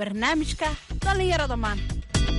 barnaamijka dhallinyarada maanta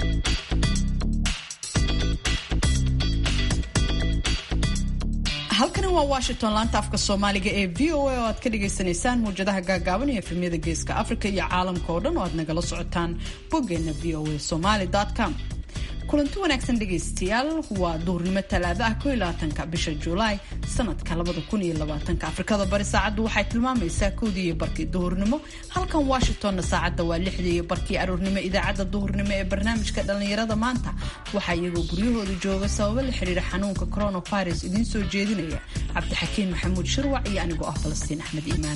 halkani waa washington laanta afka soomaaliga ee v o a oo aad ka dhagaysanaysaan mawjadaha gaagaaban iyo efemyada geeska afrika iyo caalamka oo dhan oo aad nagala socotaan boggeena v o a somaly com kulanti wanaagsan dhegaystayaal waa duhurnimo talaado ah ko labaatanka bisha julaay sanadka labada kun iyo labaatanka afrikada bari saacaddu waxay tilmaamaysaa kowdii iyo barkii duhurnimo halkan washingtonna saacadda waa lixdii iyo barkii aroornimo idaacadda duhurnimo ee barnaamijka dhallinyarada maanta waxaa iyagoo guryahooda jooga sababo la xiriira xanuunka coronavirus idiin soo jeedinaya cabdixakiin maxamuud shirwac iyo anigoo ah falastiin axmed iimaan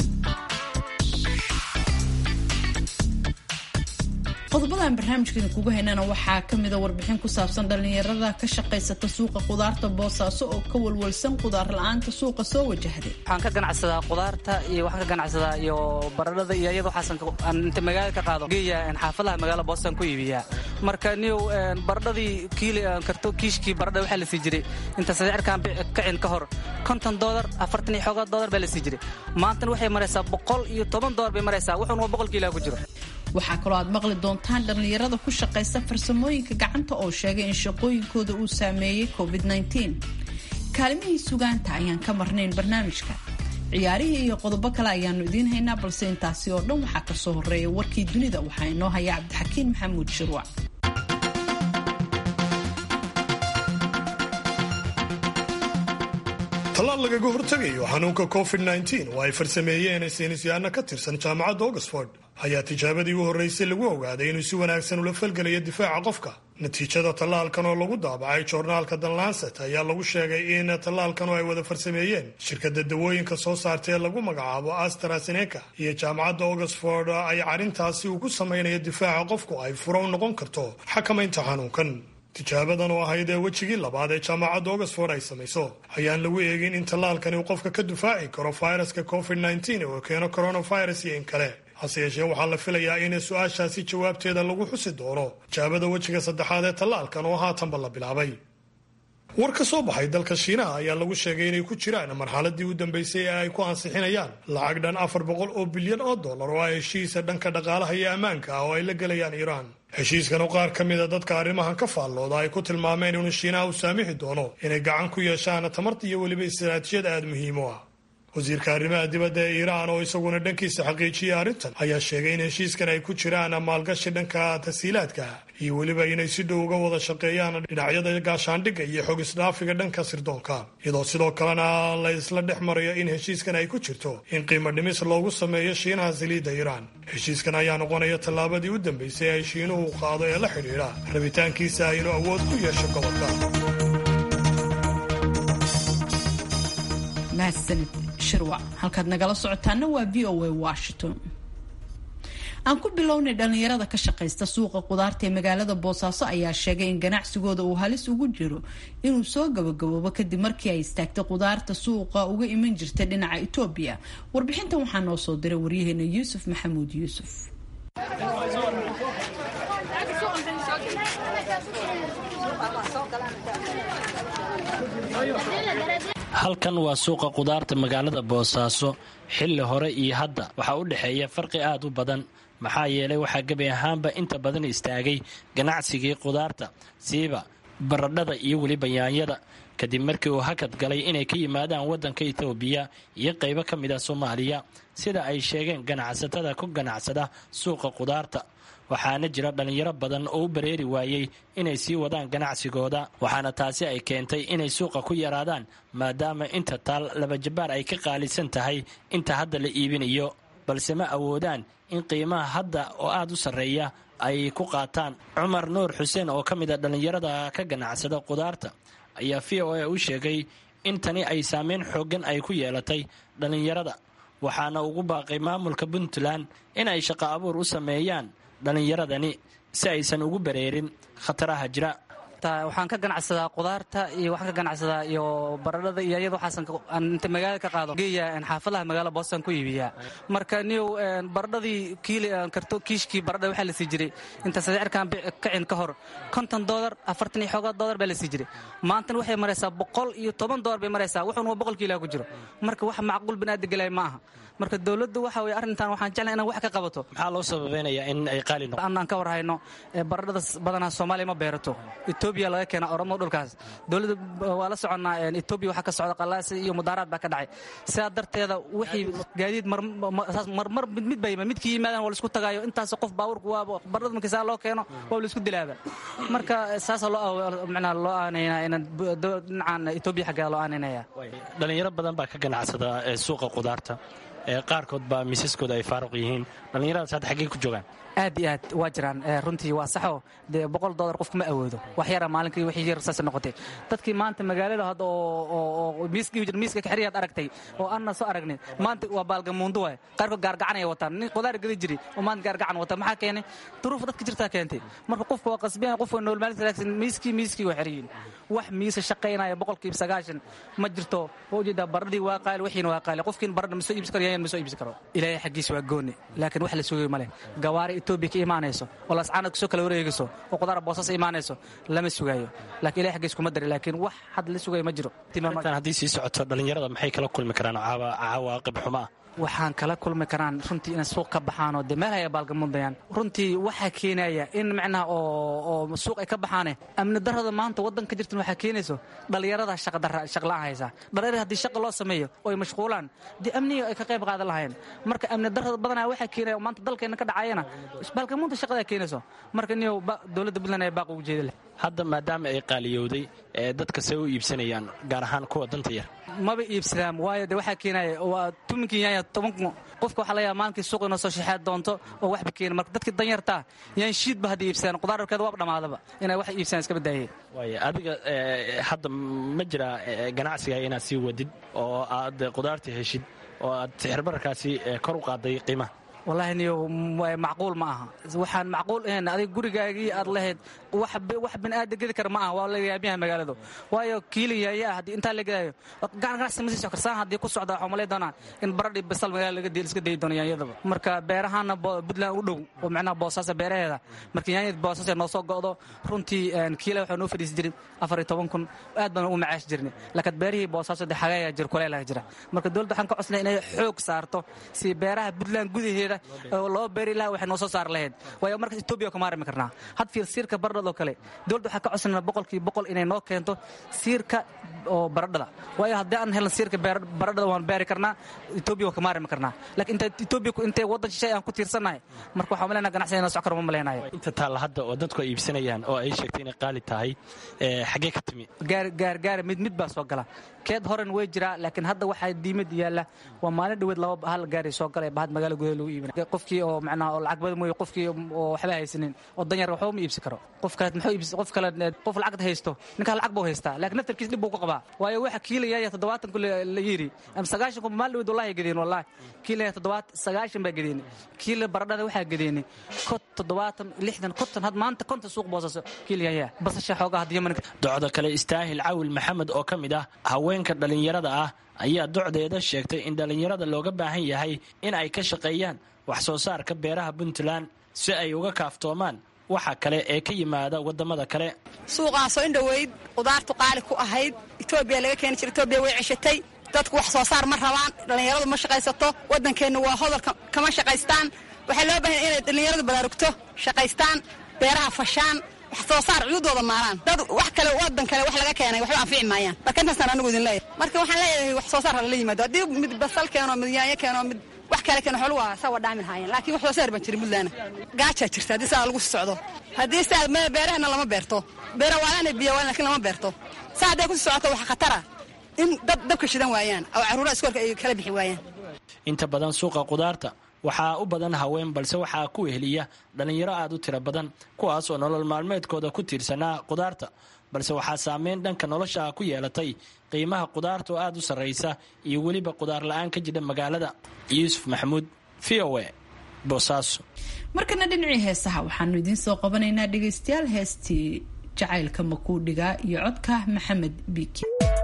qodobadaan barnaamijkeena kugu haynana waxaa kamida warbixin ku saabsan dhallinyarada ka shaqaysata suuqa qudaarta boosaaso oo ka walwalsan qudaar la-aanta suuqa soo wajahday waxaan ka ganacsadaa qudaarta iyo waxaan ka ganacsadaa iyo baradhada iyo iyada waxaasan inta magaalada ka qaado geeya xaafadaha magaala boosaan ku iibiyaa marka niyow baradhadii kiili karto kiishkii baradha waxaa la sii jiray inta sadeerkan kacin ka hor konton doolar afartan iyo xoogaa doolar baa la sii jiray maantana waxay maraysaa boqol iyo toban doolar bay maraysaa wuxuun waa boqol kiilaa ku jiro waxaa kaloo aad maqli doontaan dhallinyarada ku shaqaysta farsamooyinka gacanta oo sheegay in shaqooyinkooda uu saameeyey covid kaalimihii sugaanta ayaan ka marnayn barnaamijka ciyaarihii iyo qodobo kale ayaanu idiin haynaa balse intaasi oo dhan waxaa kasoo horeeya warkii dunida waxaa inoo haya cabdixakiin maxamuud shirwac tallaal lagaga hortegayo xanuunka covid oo ay farsameeyeen saynisyahanna ka tirsan jaamacadda oxford ayaa tijaabadii u horreysay lagu ogaaday inuu si wanaagsan ula falgelayo difaaca qofka natiijada tallaalkan oo lagu daabacay joornaalka danlanset ayaa lagu sheegay in tallaalkan oo ay wada farsameeyeen shirkadda dawooyinka soo saarta ee lagu magacaabo astraseneca iyo jaamacadda oxford ay arrintaasi uu ku samaynayo difaaca qofku ay furo u noqon karto xakamaynta xanuunkan tijaabadan oo ahayd ee wejigii labaad ee jaamacadda oxford ay samayso ayaan lagu eegin in tallaalkani uu qofka ka difaaci karo fayraska covid oo keeno coronavirus iyo in kale hase yeeshee waxaa la filayaa in su-aashaasi jawaabteeda lagu xusi doono tijaabada wejiga saddexaad ee tallaalkan oo haatanba la bilaabay war ka soo baxay dalka shiinaha ayaa lagu sheegay inay ku jiraan marxaladii u dambeysay ee ay ku ansixinayaan lacag dhan afar boqol oo bilyan oo dollar oo ah heshiisa dhanka dhaqaalaha iyo ammaanka ah oo ay la gelayaan iiraan heshiiskan oo qaar ka mida dadka arrimahan ka faallooda ay ku tilmaameen inuu shiinaha u saamixi doono inay gacan ku yeeshaan tamarta iyo weliba istaraatijiyad aada muhiim u ah wasiirka arrimaha dibadda ee iiraan oo isaguna dhankiisa xaqiijiyay arrintan ayaa sheegay in heshiiskan ay ku jiraan maalgashi dhanka tasiilaadka iyo weliba inay si dhow uga wada shaqeeyaan dhinacyada gaashaandhigga iyo xog isdhaafiga dhanka sirdoonka iyadoo sidoo kalena la isla dhex marayo in heshiiskan ay ku jirto in qiimo dhimis loogu sameeyo shiinaha saliidda iiraan heshiiskan ayaa noqonaya tallaabadii u dambeysay ay shiinuhu qaado ee la xidhiidha rabitaankiisa inuu awood ku yeesho gobolka mahadsanid shirwac halkaad nagala socotaana waa v o a washington aan ku bilownay dhallinyarada ka shaqaysta suuqa qudaarta ee magaalada boosaaso ayaa sheegay in ganacsigooda uu halis ugu jiro inuu soo gabagaboobo kadib markii ay istaagtay qudaarta suuqa uga iman jirtay dhinaca etoobiya warbixintan waxaa noo soo diray waryaheena yuusuf maxamuud yuusuf halkan waa suuqa qudaarta magaalada boosaaso xilli hore iyo hadda waxaa u dhexeeya farqi aad u badan maxaa yeelay waxaa gebi ahaanba inta badan istaagay ganacsigii qudaarta siiba baradhada iyo weliba yaanyada kadib markii uu hakad galay inay ka yimaadaan waddanka etoobiya iyo qaybo ka mid a soomaaliya sida ay sheegeen ganacsatada ku ganacsada suuqa qudaarta waxaana jira dhallinyaro badan oo u bareeri waayey inay sii wadaan ganacsigooda waxaana taasi ay keentay inay suuqa ku yaraadaan maadaama inta taal labajabaar ay ka qaalisan tahay inta hadda la iibinayo balse ma awoodaan in qiimaha hadda oo aada u sarreeya ay ku qaataan cumar nuur xuseen oo ka mid a dhallinyarada ka ganacsada qudaarta ayaa v o a u sheegay in tani ay saameyn xooggan ay ku yeelatay dhallinyarada waxaana ugu baaqay maamulka puntland in ay shaqo abuur u sameeyaan dhallinyaradani si aysan ugu bareerin khataraha jira horta waxaan ka ganacsadaa qudaarta iyo waxaan ka ganacsadaa iyo baradhada iyo iyada waxaasan aan inta magaalada ka qaado geeya xaafadaha magaalada boostan ku iibiyaa marka niyow baradhadii kiili karto kiishkii baradha waxaa la sii jiray inta sicirkan kacin ka hor konton doolar afartan iyo xoogaa doolar baa la sii jiray maantana waxay maraysaa boqol iyo toban doolar bay maraysaa wuxuuna waa boqol kiilaa ku jiro marka wax macquul binaadi gelay ma aha marka dowladdu waxa weye arrintan waxaan jeclay inaan wax ka qabato maxaa loo sababeynayaa in ay qaali noqo annaan ka war hayno baradhada badanaa soomaaliya ma beerato etoobiya laga keena oromo dhulkaas dowladda waa la soconnaa etoobiya waxaa ka socda qalaasi iyo mudaaraad baa ka dhacay sidaa darteeda wixii gaadiid marmar mid ba yimid midkii yimaadaan waa laisku tagaayo intaas qof baabuurku waa baradhada markii saa loo keeno waa laisku dilaaba marka saasa loo macnaa loo aanaynaa inaan dhinacan etoobiya xaggeeda loo aanaynaya dhalinyaro badan baa ka ganacsada suuqa qudaarta qaarkood baa miisaskooda ay faaruq yihiin dhallinyaradaas hadda xaggey ku joogaan aad iyo aad waa jiraan runtii waa saxo dee boqol dolar qofku ma awoodo wax yara maalinkii wixii yar saas noqotay dadkii maanta magaalada hadda oo miiska kaxiriyaad aragtay oo aanna soo aragnay maanta waa baalgamuundo waay qaarkood gaargacanaya wataan nin qudaar gadi jiri oo maanta gaargacan wata maxaa keenay duruuf dadka jirtaa keentay marka qofka waa qasbiyan qofka nool maalinta miiskii miiskii waa xiriyin wax miisa shaqaynaya boqolkiiba sagaashan ma jirto waa ujeedaa baradhii waa qaali wixiina waa qaali qofkiin baradha ma soo iibsi karo yayan ma soo iibsi karo ilaahay xaggiisa waa gooni laakiin wax la sugayo ma leh gawaari etoobiya ka imaanayso oo lascaana kusoo kala wareegayso oo qudaara boosas imaanayso lama sugaayo laakiin ilahay xaggiisa kuma dari laakiin wax had la sugayo ma jiro intaan haddii sii socoto dhallinyarada maxay kala kulmi karaan cawaaqib xumo ah waxaan kala kulmi karaan runtii inay suuq ka baxaanoo dee meel haya baalgamudayaan runtii waxaa keenaya in macnaha oo suuq ay ka baxaane amni darrada maanta waddan ka jirtan waxaa keenayso dhallinyarada shaqla'aan haysaa dhallinyarada haddii shaqa loo sameeyo oo ay mashquulaan dee amniga ay ka qayb qaadan lahayn marka amni darrada badanaa waxaa keenaya maanta dalkeenna ka dhacayana baalgamuunta shaqadaa keenayso marka niyow dowladda puntland ayaa baaq ugu jeeda leh hadda maadaama ay qaaliyowday ee dadka see u iibsanayaan gaar ahaan kuwa danta yar maba iibsadaan waayo de waxaa keenaya waa tuminkii yaanya toban qofka waxaa laga yaaba maalinkii suuq inoo soo shaxeed doonto oo waxba keena marka dadkii danyartaa yaan shiidba hadda iibsadaan qudaararkeeda waaba dhammaadaba inay wax iibsadaan iska badaayeen waaya adiga hadda ma jiraa ganacsiga inaad sii wadid oo aad qudaarta heshid oo aad sixirbararkaasi kor u qaaday qiimaha wallaahi niyo macquul ma aha waxaan macquul ahayn adiga gurigaagii aad lahayd wax bini'aada gedi kara ma aha waa lagayaabyaha magaaladu waayo kiilin yaaya haddii intaa la gedaayo ganacsi ma sii soc karsaan haddii ku socda waxaa malay doonaa in baradhi basal magaalada laga iska dayi doono yaanyadaba marka beerahaana puntland u dhow oo macnaha boosaasa beeraheeda marka yaanyada boosaasa noo soo go'do runtii kiila waxaa noo fadhiisi jirin afar iyo toban kun aad baan u macaash jirnay laakiin beerihii boosaaso dee xagayaa jir kuleelaha jira marka dowladda waxaan ka codsanay inay xoog saarto si beeraha puntland gudaheeda oo loo beeri laha waxay noo soo saar lahayd waayo markaas etoobiya kuma arimi karnaa had fiir siirka baradhada oo kale dowladda waxaa ka codsanayna boqolkii boqol inay noo keento siirka oo baradhada waayo haddii aan helin siirka baradhada waan beeri karnaa etoobiya waa kama arimi karnaa laakiin inta etoobiya intay waddan shishay aan ku tiirsannahay marka waxaan malaynaa ganacsiga inoo soc karo ma malaynayo inta taalla hadda oo dadku ay iibsanayaan oo ay sheegtay inay qaali tahay xaggee ka timi gaar gaar gaara mid mid baa soo gala keed horen way jiraa laakiin hadda waxaa diimad yaalla waa maalin dhaweed laba hal gaari soo galay bahad magaala gudaha lagu iibinay qofkii oo macnaha oo lacag badan mooye qofkii oo waxba haysanin oo danyar waxba ma iibsi karo qof kale muxuu iibsi qof kale qof lacagta haysto ninkaa lacag buu haystaa laakiin naftarkiis dhib buu ku qabaa waayo waxa kiilayaya toddobaatan ku la yiri ama sagaashan ku maalin dhaweed wallahi gadeen wallahi kiilaya toddobaat sagaashan baa gadeeni kiila baradhada waxaa gadeeni kot toddobaatan lixdan konton had maanta konton suuq boosaso kiilayaya basasha xoogaa hadda yaman docda kale istaahil cawil maxamed oo ka mid ah haweenka dhallinyarada ah ayaa docdeeda sheegtay in dhallinyarada looga baahan yahay in ay ka shaqeeyaan wax soo saarka beeraha puntland si ay uga kaaftoomaan waxa kale ee ka yimaada waddamada kale suuqaasoo in dhoweyd qudaartu qaali ku ahayd etoobiya laga keeni jira etoobiya way ceshatay dadku wax soo saar ma rabaan dhallinyaradu ma shaqaysato waddankeenna waa hodol kama shaqaystaan waxaa loo baahanya inay dhallinyaradu baraarugto shaqaystaan beeraha fashaan wax soo saar cududooda maalaan dad wax kale waddan kale wax laga keenay waxba anfici maayaan marka intaasaan anigu idin leeyahay marka waxaan leeyahay wax soo saar hala yimaado haddii mid basal keeno mid yaanyo keeno mid wax kale keeno xolu waa saa waa dhaamin haayeen laakiin wax soo saar baan jirin puntland gaajaa jirta haddii saa lagu socdo haddii saa beerahana lama beerto beera waalaana biyo waalan lakiin lama beerto saa hadday ku socoto wax khatara in dad dabka shidan waayaan oo carruuraha iskoolka ay kala bixi waayaan inta badan suuqa qudaarta waxaa u badan haween balse waxaa ku weheliya dhallinyaro aad u tiro badan kuwaas oo nolol maalmeedkooda ku tiirsanaa qudaarta balse waxaa saameyn dhanka nolosha ku yeelatay qiimaha qudaarta oo aad u sarraysa iyo weliba qudaar la-aan ka jira magaalada yuusuf maxamuud v o e boosaaso markana dhinacii heesaha waxaanu idiin soo qabanaynaa dhegaystayaal heestii jacaylka makuudhiga iyo codka maxamed biiki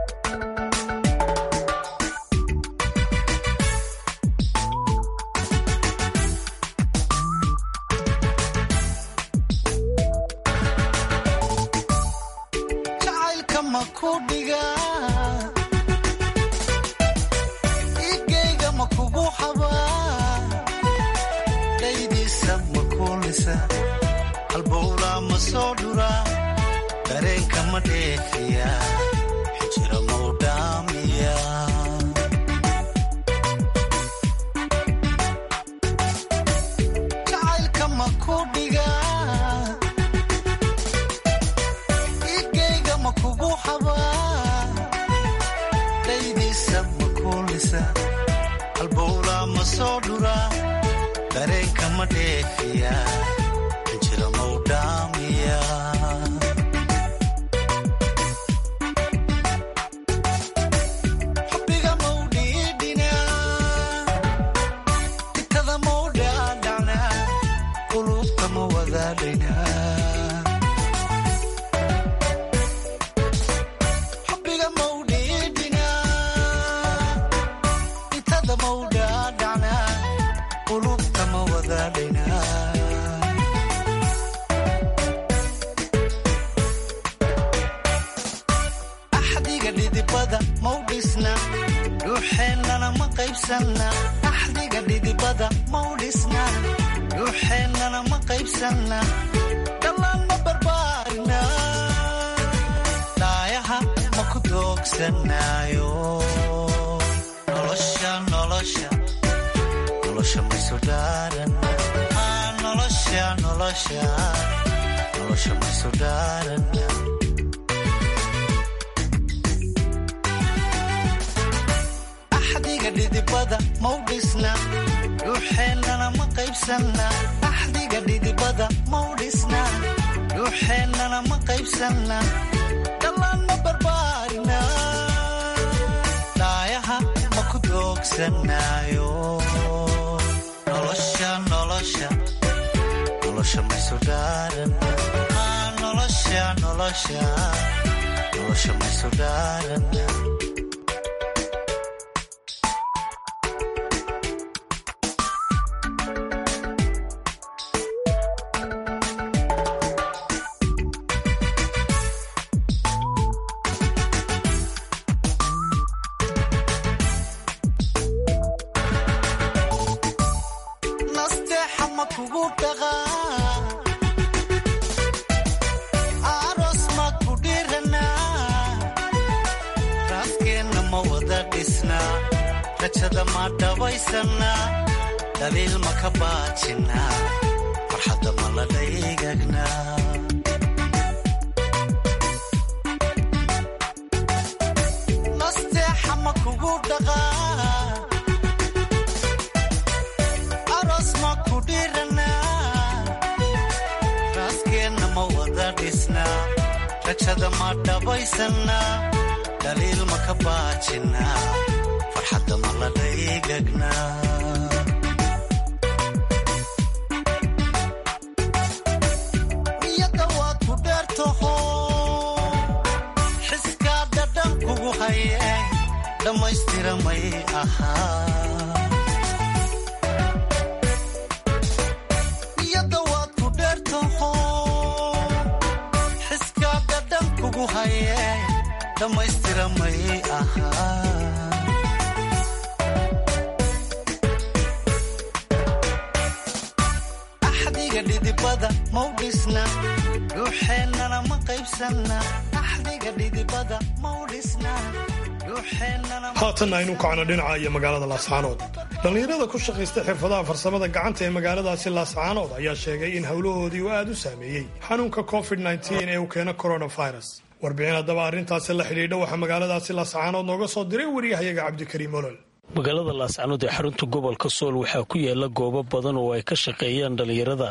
haatan aynu kacno dhinaca iyo magaalada laascaanood dhallinyarada ku shaqaysta xirfadaha farsamada gacanta ee magaaladaasi laascaanood ayaa sheegay in howlahoodii uu aad u saameeyey xanuunka covid ee uu keeno coronavirus warbixin haddaba arrintaasi la xidhiidha waxaa magaaladaasi laascaanood nooga soo diray waryahayaga cabdikariim olol magaalada laascaanood ee xarunta gobolka sool waxaa ku yaala goobo badan oo ay ka shaqeeyaan dhallinyarada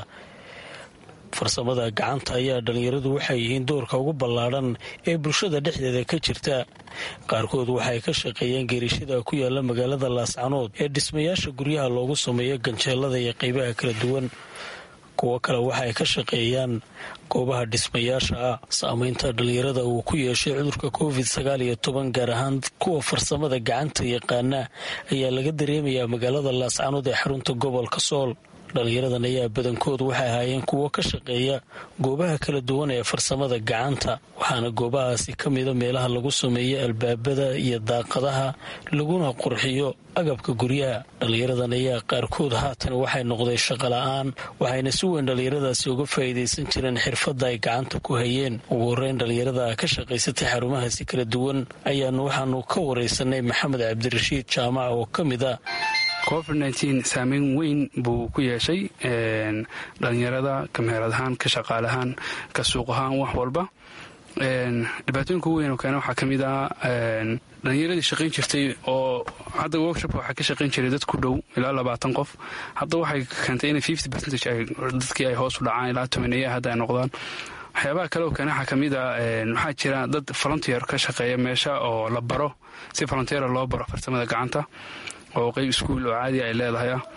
farsamada gacanta ayaa dhallinyaradu waxay yihiin doorka ugu ballaadhan ee bulshada dhexdeeda ka jirta qaarkood waxay ka shaqeeyeen geerishada ku yaala magaalada laascanood ee dhismayaasha guryaha loogu sameeyo ganjeelada iyo qaybaha kala duwan kuwo kale waxa ay ka shaqeeyaan goobaha dhismayaasha ah saameynta dhallinyarada uu ku yeeshay cudurka covid sagaal iyo toban gaar ahaan kuwa farsamada gacanta yaqaana ayaa laga dareemayaa magaalada laascanood ee xarunta gobolka sool dhallinyaradan ayaa badankoodu waxay ahaayeen kuwo ka shaqeeya goobaha kala duwan ee farsamada gacanta waxaana goobahaasi ka mida meelaha lagu sameeyo albaabada iyo daaqadaha laguna qurxiyo agabka guryaha dhallinyaradan ayaa qaarkood haatan waxay noqday shaqola-aan waxayna si weyn dhallinyaradaasi uga faa'iidaysan jireen xirfadda ay gacanta ku hayeen ugu horreyn dhallinyarada ka shaqaysatay xarumahaasi kala duwan ayaanu waxaanu ka waraysanay maxamed cabdirashiid jaamac oo ka mid a covid nteen saameyn weyn buu ku yeeshay dhalinyarada kameerad ahaan ka shaqaale ahaan ka suuq ahaan wax walba dhibaatooyinka ugu weyn oo keena waxaa ka mid ah dhalinyaradii shaqayn jirtay oo hadda workshop waxaa ka shaqayn jiray dad ku dhow ilaa labaatan qof hadda waxay keentay inay fifty percentage dadkii ay hoos u dhacaan ilaa tobaneeya hadda ay noqdaan waxyaabaha kale oo keena waxaa ka mid ah waxaa jira dad volunteer ka shaqeeya meesha oo la baro si volunteera loo baro farsamada gacanta oo qeyb iskuul oo caadi ay leedahay ah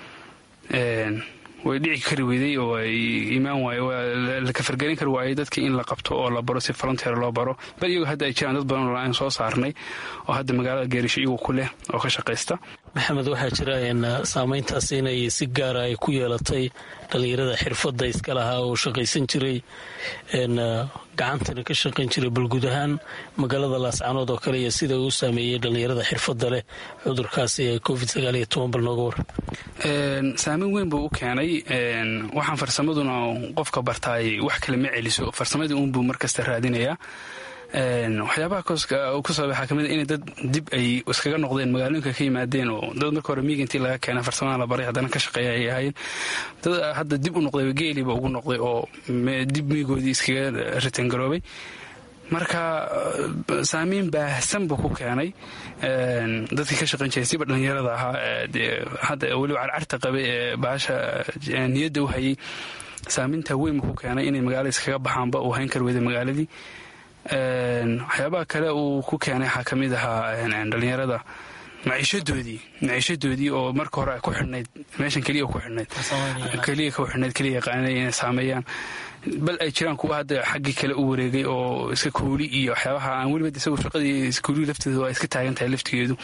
way dhici kari weyday oo ay imaan waaye la kafargelin kari waayey dadkii in la qabto oo la baro si volunteer loo baro bal iyagoo hadda ay jiraan dad badan oo aan soo saarnay oo hadda magaalada geerisho iyagu ku leh oo ka shaqaysta maxamed waxaa jira saameyntaas inay si gaara ay ku yeelatay dhallinyarada xirfadda iska lahaa oo shaqaysan jiray gacantana ka shaqayn jiray bal guud ahaan magaalada laascanood oo kale iyo sida uu saameeyey dhallinyarada xirfadda leh cudurkaasi ee covid sagaal iyo toban bal nooga war saameyn weyn buu u keenay waxaan farsamaduna qofka bartaay wax kale ma celiso farsamadii uunbuu markasta raadinayaa waxyaabaha ku sabab waxaa kamid inay dad dib ay iskaga noqdeen magaalooyinka ka yimaadeen oo dad marka hore miiga intii laga keena farsamadan la baray haddana ka shaqeeya ay ahaayeen dad hadda dib u noqday geeliba ugu noqday oo dib miigoodii iskaga ritangaroobay marka saameyn baahsan buu ku keenay dadkii ka shaqayn jiray siba dhallinyarada ahaa hadda weliba carcarta qabay ee baasha niyadda u hayay saameynta weyn buu ku keenay inay magaalada iskaga baxaanba uu hayn kar weyday magaaladii waxyaabaha kale uu ku keenay waxaa ka mid ahaa dhallinyarada maciishadoodii maciishadoodii oo marka hore ku xidhnayd meeshan keliya ku xidhnayd keliya ku xidhnayd keliya yaqaanay inay saameeyaan bal ay jiraan kuwa hadda xaggii kale u wareegay oo iska kuuli iyo waxyaabaha aan weliba isagu shaqadii kuulii lafteeda waa iska taagan tahay laftigeedu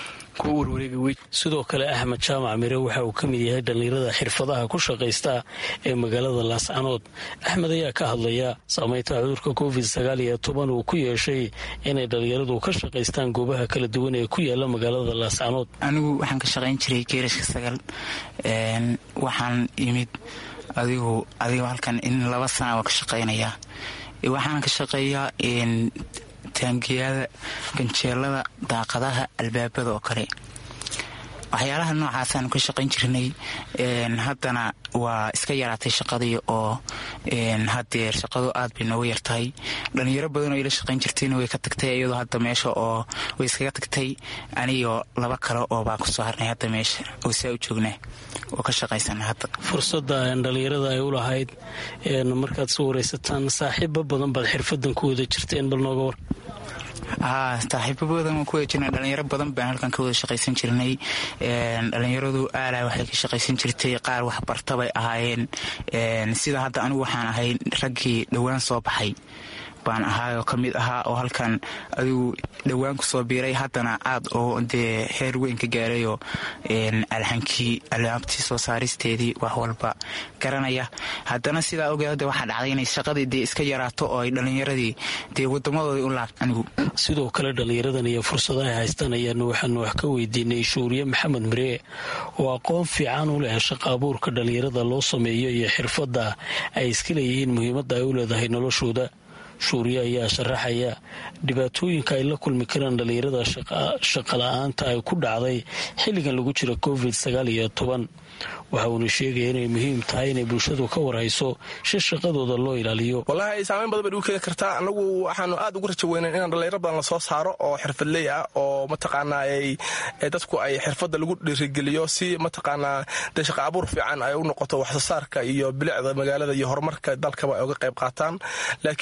sidoo kale axmed jaamac mire waxa uu ka mid yahay dhallinyarada xirfadaha ku shaqaysta ee magaalada laascanood axmed ayaa ka hadlaya saameynta cudurka covid sagaal iyo toban uu ku yeeshay inay dhallinyaradu ka shaqaystaan goobaha kala duwan ee ku yaala magaalada laascanood anigu waxaan ka shaqayn jiray geerashka sagaal waxaan yimid adigu adigu halkan in laba sana waa ka shaqaynayaa waxaan ka shaqeeyaa taangiyada ganjeelada daaqadaha albaabada oo kale waxyaalaha noocaasaan ka shaqayn jirnay haddana waa iska yaraatay shaqadii oo hadeer shaqadu aad bay nooga yartahay dhalinyaro badanoo ila shaqayn jirtayna way ka tagtay iyadoo hadda meesha oo way iskaga tagtay anigoo laba kale oo baan kusoo harnay hadda meesha oo saa u joognaa oo ka shaqaysana hadda fursadda dhallinyarada ay u lahayd markaad soo waraysataan saaxiibo badan baad xirfadan ku wada jirteen bal nooga war haa saaxiibo badan waan ku wada jirnay dhalinyaro badan baan halkan ka wada shaqaysan jirnay dhalinyaradu aalaa waxay ka shaqaysan jirtay qaar waxbarta bay ahaayeen sida hadda anigu waxaan ahay raggii dhowaan soo baxay baan ahaayoo ka mid ahaa oo halkan adigu dhowaan ku soo biiray haddana aad oo dee heer weyn ka gaarayoo alxankii alaabtii soo saaristeedii wax walba garanaya haddana sidaa ogeed hadda waxaa dhacday inay shaqadii dee iska yaraato oo ay dhallinyaradii dee wadamadoodii u laabta anigu sidoo kale dhallinyaradan iyo fursadaha ay haystaan ayaanu waxaanu wax ka weydiinay shuuriye maxamed miree oo aqoon fiican u leh shaqa abuurka dhallinyarada loo sameeyo iyo xirfadda ay iska leeyihiin muhiimadda ay u leedahay noloshooda shuuriye ayaa sharaxaya dhibaatooyinka ay la kulmi karaan dhallinyarada shaqala-aanta ay ku dhacday xilligan lagu jira covid sagaal iyo toban waxa uuna sheegaya inay muhiim tahay inay bulshadu ka warhayso si shaqadooda loo ilaaliyo wallaahi saameyn badan bay ugu keeni kartaa anagu waxaanu aad ugu rajo weynan inaan dhallinyaro badan lasoo saaro oo xirfadley ah oo mataqaanaa dadku ay xirfadda lagu dhiirigeliyo si mataqaanaa dee shaqa abuur fiican ay u noqoto waxsoosaarka iyo bilicda magaalada iyo horumarka dalkaba ay uga qayb qaataan laakiin markii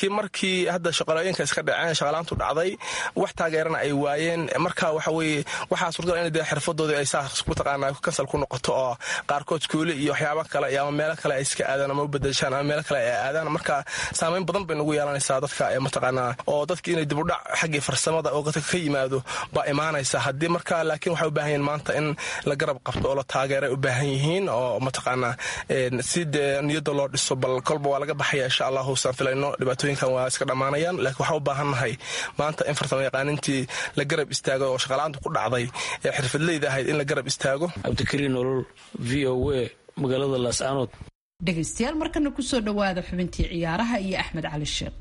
markii hadda shaqalooyinka iska dhaceen shaqalaantu dhacday wax taageerana ay waayeen marka waxa weye waxaa suurtagal in dee xirfadoodii ay saa mataqaanaa kansal ku noqoto oo qaarkood kuuli iyo waxyaaba kale iyo ama meelo kale ay iska aadaan ama u bedeshaan ama meelo kale ay aadaan marka saameyn badan bay nagu yeelanaysaa dadka mataqaanaa oo dadki inay dibudhac xaggii farsamada oo ka yimaado baa imaanaysa haddii marka laakiin waxay u baahan yihiin maanta in la garab qabto oo la taageeray u baahan yihiin oo mataqaanaa si dee niyadda loo dhiso bal kolba waa laga baxaya insha allahu saan filayno dhibaatooyinkan waa iska dhammaanayaan laakiin waxaa u baahannahay maanta in farsamo yaqaanintii la garab istaago oo shaqalaanta ku dhacday ee xirfadleyda ahayd in la garab istaago cabdikariin nolol v o a magaalada laascaanood dhegaystayaal markana kusoo dhowaada xubintii ciyaaraha iyo axmed cali sheekh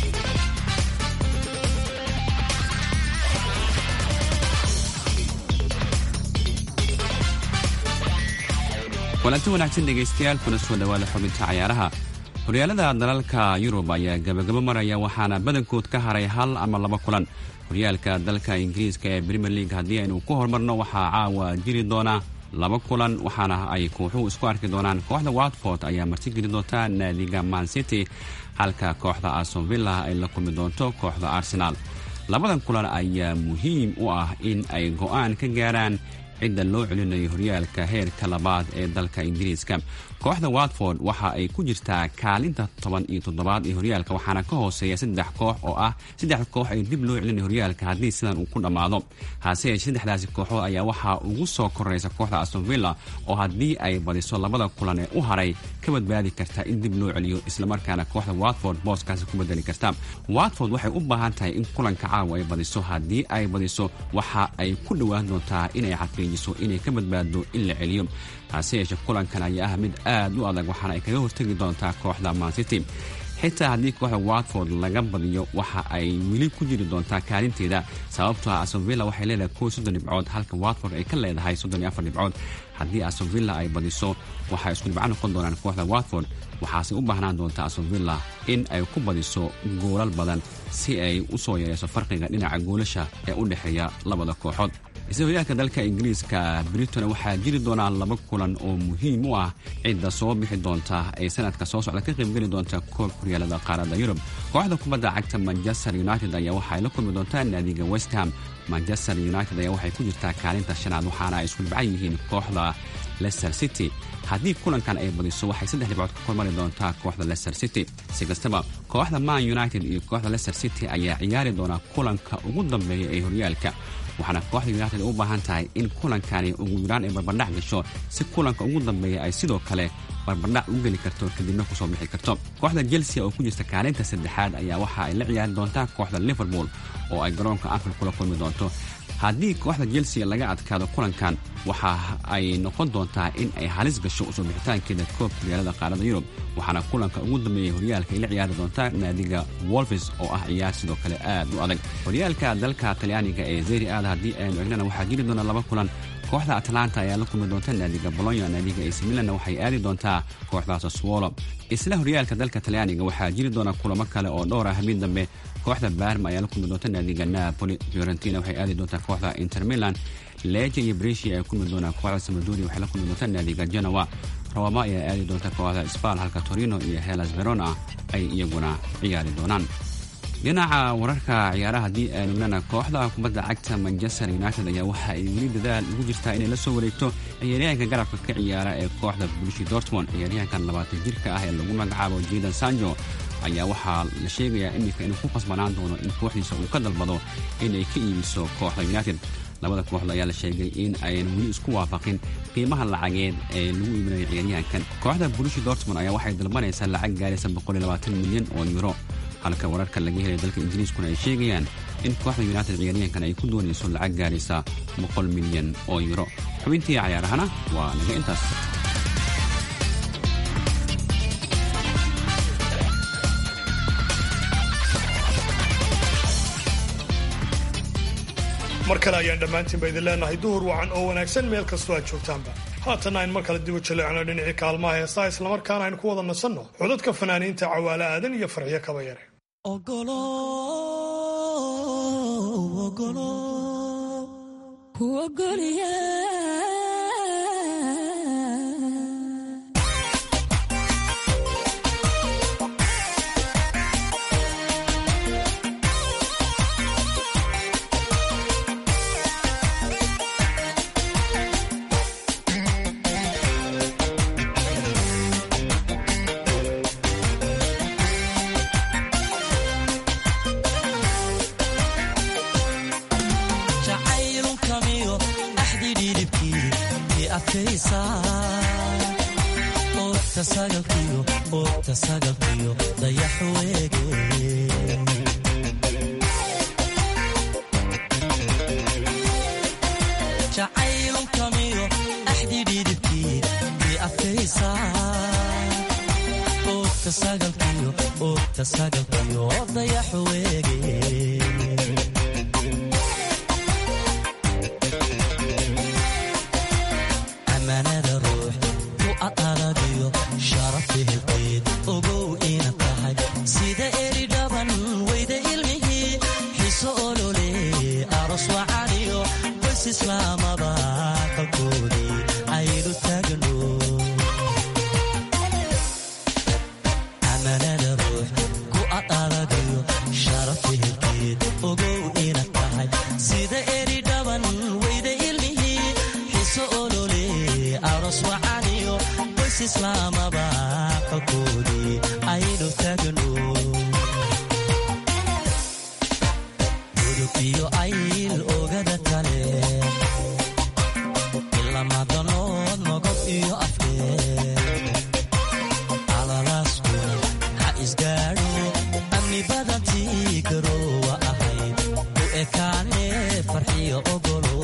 walanti wanaagsan dhegaystayaal kuna soo dhowaada xubinta cayaaraha horyaalada dalalka yurub ayaa gabagabo maraya waxaana badankood ka haray hal ama laba kulan horyaalka dalka ingiriiska ee premier league haddii aynu ku horumarno waxaa caawa jiri doona laba kulan waxaana ay kooxuhu isku arki doonaan kooxda watford ayaa martigeli doonta naadiga man city halka kooxda aston villa ay la kulmi doonto kooxda arsenaal labadan kulan ayaa muhiim u ah in ay go'aan ka gaaraan cidda loo celinayo horyaalka heerka labaad ee dalka ingiriiska kooxda watford waxa ay ku jirtaa kaalinta toban iyo toddobaad ee horyaalka waxaana ka hooseeya saddex koox oo ah saddex koox ay dib loo celinayo horyaalka haddii sidan uu ku dhammaado hase yeeshee saddexdaasi kooxood ayaa waxaa ugu soo koraysa kooxda aston villa oo haddii ay badiso labada kulan ee u haray ka badbaadi karta in dib loo celiyo islamarkaana kooxda watford booskaasi ku bedeli karta watford waxay u baahan tahay in kulanka caawa ay badiso haddii ay badiso waxa ay ku dhowaan doontaa inay xaqiijiso inay ka badbaado in la celiyo hase yeeshee kulankan ayaa ah mid aad u adag waxaana ay kaga hortegi doontaa kooxda mancity xitaa haddii kooxda watford laga badiyo waxa ay weli ku jiri doontaa kaalinteeda sababtoo ah astonvilla waxay leedahay kow soddon dhibcood halka watford ay ka leedahay soddon iyo afar dhibcood haddii astonvilla ay badiso waxay isku dhibco noqon doonaan kooxda watford waxaase u baahnaan doontaa astonvilla in ay ku badiso goolal badan si ay u soo yareyso farqiga dhinaca goolasha ee u dhexeeya labada kooxood isla horyaalka dalka ingiriiska briton waxaa jiri doonaa laba kulan oo muhiim u ah cidda soo bixi doonta ee sanadka soo socda ka qaybgeli doonta koobka horyaalada qaaradda yurub kooxda kubadda cagta manchester united ayaa waxaay la kulmi doontaa naadiga westham manchester united ayaa waxay ku jirtaa kaalinta shanaad waxaana ay isku dhibcan yihiin kooxda leicester city haddii kulankan ay badiso waxay saddex dhibcood ka kormari doontaa kooxda leicester city si kastaba kooxda man united iyo kooxda leicester city ayaa ciyaari doonaa kulanka ugu dambeeya ee horyaalka waxaana kooxda united u baahan tahay in kulankani ugu yaraan ay barbardhac gasho si kulanka ugu dambeeya ay sidoo kale barbardhac u geli karto kadibna kusoo bixi karto kooxda chelsea oo ku jirta kaalinta saddexaad ayaa waxa ay la ciyaari doontaa kooxda liverpool oo ay garoonka anfield kula kulmi doonto haddii kooxda chelsea laga adkaado kulankan waxa ay noqon doontaa in ay halis gasho usoo bixitaankeeda koobka horyaalada qaarada yurub waxaana kulanka ugu dambeeyay horyaalka ay la ciyaari doontaa naadiga wolfis oo ah ciyaar sidoo kale aad u adag horyaalka dalka talyaaniga ee zeri aada haddii aynu egnana waxaa jiri doona laba kulan kooxda atlanta ayaa la kulmi doonta naadiga bolonya naadiga ac milanna waxay aadi doontaa kooxda saswolo isla horyaalka dalka talyaaniga waxaa jiri doona kulamo kale oo dhowr ah habeen dambe kooxda barma ayaa la kulmi doonta naadiga napoli fiorentina waxay aadi doontaa kooxda inter milan leja iyo bresia ay kulmi doonaan kooxda samadoria waxay la kulmi doontaa naadiga genowa roma ayaa aadi doonta kooxda sbal halka torino iyo helas verona ay iyaguna ciyaari doonaan dhinaca wararka ciyaaraha haddii aynu egnana kooxda kubadda cagta manchester united ayaa waxa ay weli dadaal ugu jirtaa inay la soo wareegto ciyaaryahanka garabka ka ciyaara ee kooxda bulishi dortmond ciyaaryahankan labaatan jirka ah ee lagu magacaabo jidan sanjo ayaa waxaa la sheegayaa iminka inuu ku khasbanaan doono in kooxdiisa uu ka dalbado inay ka iibiso kooxda united labada kooxda ayaa la sheegay in ayan weli isku waafaqin qiimaha lacageed ee lagu iibinayo ciyaaryahankan kooxda bulishi dortmond ayaa waxay dalbanaysaa lacag gaaraysa milyan oo yuro halka wararka laga helay dalka ingiriiskuna ay sheegayaan in kooxda united ciyaaryahankan ay ku doonayso lacag gaaraysa boqol milyan oo yuro xubintii cayaarahana waa naga intaas mar kale ayaan dhammaantiinba idin leenahay duhur wacan oo wanaagsan meel kastoo aad joogtaanba haatanna ayn mar kale dibu jaleecno dhinacii kaalmaha heesaa islamarkaana aynu ku wada nasanno codadka fanaaniinta cawaale aadan iyo farxiyo kaba yare adkaysaa oogta sagalkiyo oogta sagalkiyo dayaxu weege jacaylkamiyo axdi dhidibkii i adkaysaa oogta sagalkiyo oogta sagalkiyo dayaxu weege ammaanada ruux ku adadagiyo sharafi hilqeed ogow ina tahay sida eri dhaban weyda ilmihii xiso olole aros wacaniyo qoys islaamaba kalkoodii aynu taagno ammaanada ruux ku adadagiyo sharafi hilqeed ogow ina tahay sida eri dhaban weyda ilmihii xiso olole aros wacaniyo qoys islaamaba kalkoodii aynu taagno gudub iyo ayl ogada kale ilamadanood nogob iyo afkeed alalaaskuna ha isgaadho amni badantii garoowa ahayd u ekaane farxiyo ogolo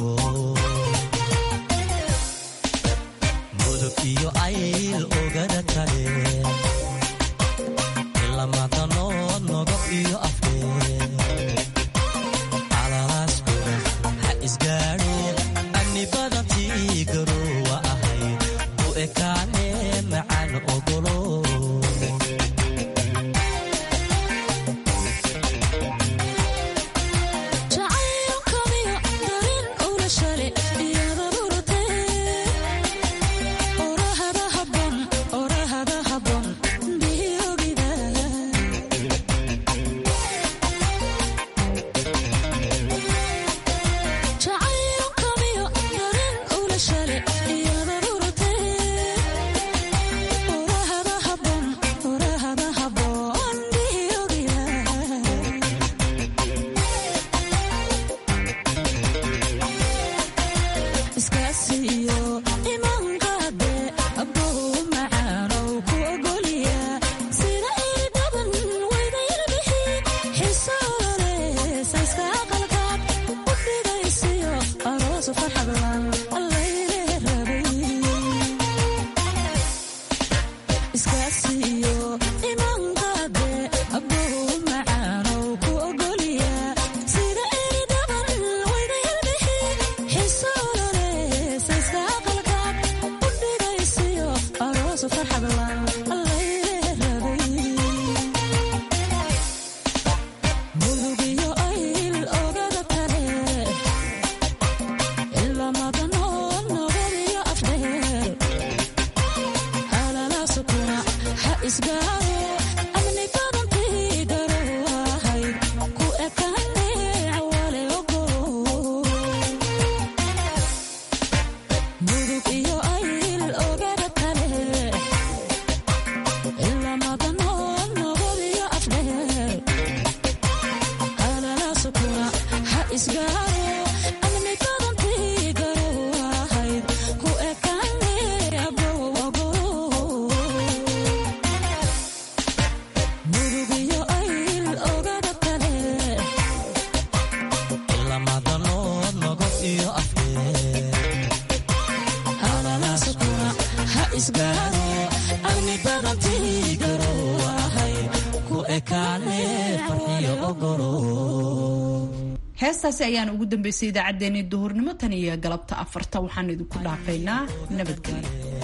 mudug iyo ayl ogada kale ilamadanood nogob iyo afkeed alalaaskuna ha isgaadho amni badantii garoowa ahayd u ekaane macaan ogolo jacaylkamiyo darin ula shale iyada burute orahada habon orahada habon biyogida jacaylkamiyo darin ula shale iyada burute orahada habon orahada habon biyogida iskaasiyo imanqaade abbow macaanow ku ogoliya sida iri dhaban weyda ilbixi xisoolale sayska aqalkaad u dhigaysiyo aroosu farxadlan allayne rabay iskaasiyo imanqaade abbow macaanow ku ogoliya sida iri dhaban weyda ilbixi xisoolale sayska aqalkaad u dhigaysiyo aroosu farxadlan allayne rabay mudug iyo ayl ogada kale ilamadanood nogod iyo afdheer halalaasukuna ha isgaaro amni badantii garoowahayd ku ekaane cawale ogolo mudug iyo ayl ogada kale ilamadanood nogod iyo afdheer halalaasukuna ha isgaaro amni badantii garoowahayd ku ekaane abow ogolo mudug iyo ayl ogada kale ilamadanood nogob iyo afkeed halalaasukuna ha isgaaro amni badantii garoowahayd ku ekaane farxiyo ogolo heestaasi ayaan ugu dambeysay idaacaddeenii duhurnimo tan iyo galabta afarta waxaan idinku dhaafaynaa nabadgelyo